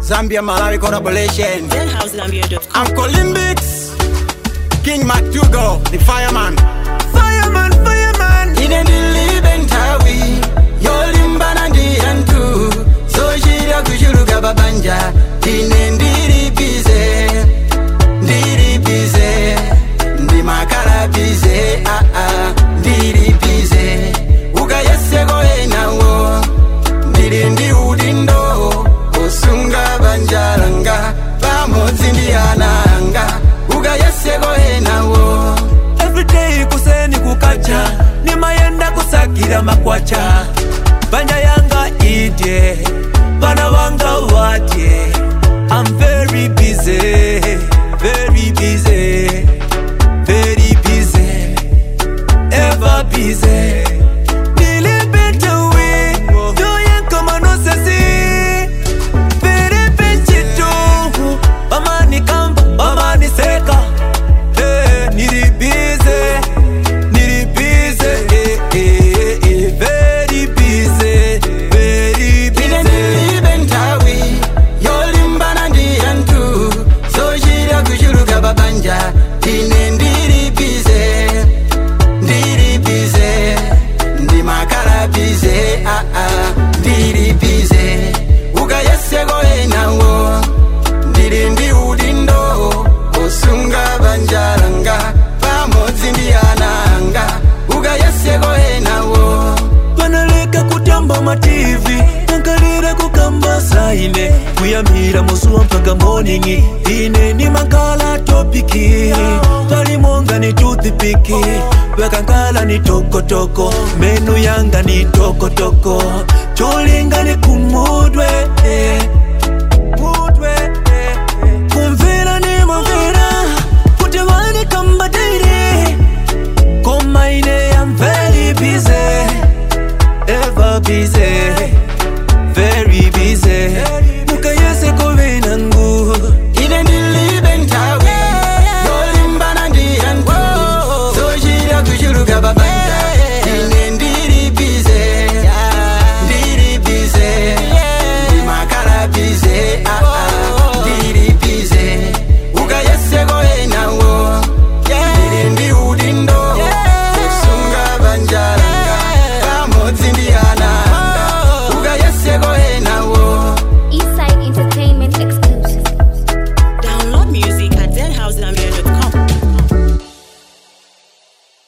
Zambia Malawi collaboration. ZenHouseZambia.com. I'm Colimbix, King MacDougal, the fireman. Fireman, fireman. Ine ndilibe nthawi yolimbana ndi anthu zochita kuchuluka babanja ine ndilipize ndilipize ndimakalapize aa ndilipize ukayeseko enawo ndili ndi udindo osunga banja langa pamodzi ndi ana anga ukayeseko enawo Everyday kuseni kukacha nimayenda kusakira makwacha banja yanga idye bana banga wadye I'm very busy very busy very busy ever busy Nilipita wi Doya kama nosesi Very busy tu Bamani kamba Bamani seka Eh, nilibize nilibize eh, eh, eh, very busy very ine busy ndilibe nthawi yolimbana ndi anthu zochita kuchuluka babanja ine ndilipize ndilipize ndimakalapize aa ndilipize ukayeseko enawo ndili ndi udindo osunga banja langa pamodzi ndi ana anga ukayeseko enawo panaleka kutamba mativi nankalira kukamba saine kuyambira muzuwa mpaka morning ine ni makala topiki palimonga ni toothpiki wekankala ni tokotoko menu yanga ni tokotoko cholinga ni kumudwe eh. Mudwe, eh, eh. kumvera ni mumvera kuti vani kamba daily Koma ine I'm very busy Ever busy